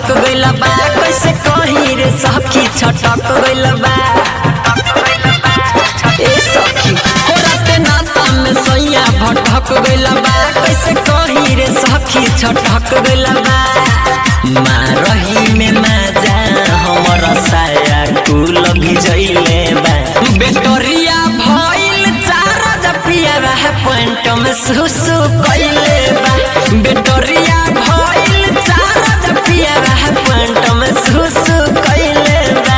छटक गइल बा कैसे कहीं रे सखी छटक गइल बा ए सखी हो राते नाता में सैया भटक गइल बा कैसे कहीं रे सखी छटक गइल बा मारही में माजा हमर साया कुल भिजैले बा बेटरिया भइल चार जपिया रह पॉइंट में सुसु कइले बा बेटरिया भइल चार जपिया रह पॉइंट में सुसु कइले बा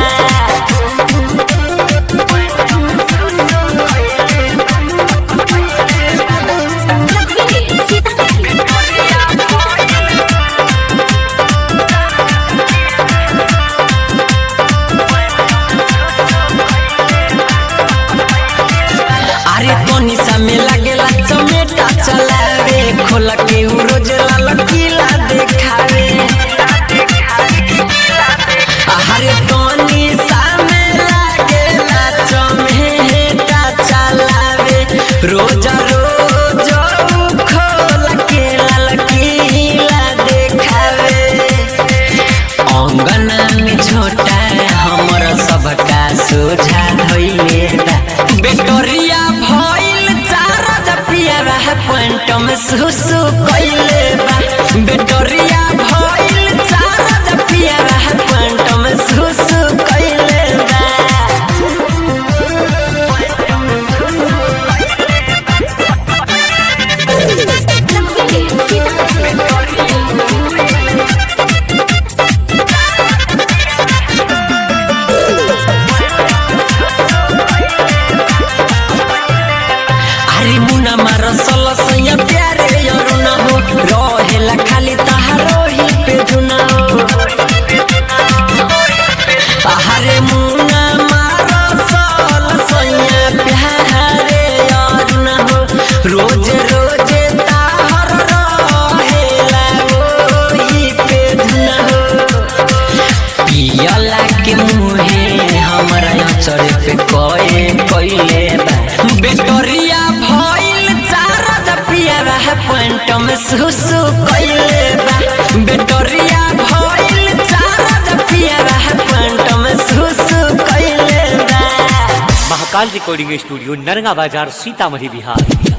अरे तोनी सा में लागेला चमेटा चलावे खोल के उ रोज लाल किला देखावे अरे तोनी सा में लागेला चमेटा चलावे रोज रोज उ खोल के लाल किला देखावे अंगना में छोटा हमर सबका सोझा धइले बा बेटरिया भइल चार जपिया रह पॉइंट में सुसु कइले बा बेटरिया भइल चार जपिया रह पॉइंट में सुसु कइले बा अरे मुना मार सल सैया प्यारे यारो ना हो रहेला खाली तहारो ही पे जुना हो अरे मुना मार सल सैया प्यारे यारो ना हो रोज रोज ताहर रहेला ओही पे जुना हो पियला के मुहे हमरा चढ़े पे कए कइले बा बेटरिया भइल चार जपिया रह पॉइंट में सुसु कइले बा बेटरिया भइल चार जपिया रह पॉइंट में सुसु कइले बा महाकाल रिकॉर्डिंग स्टूडियो नरगा बाजार सीतामढ़ी बिहार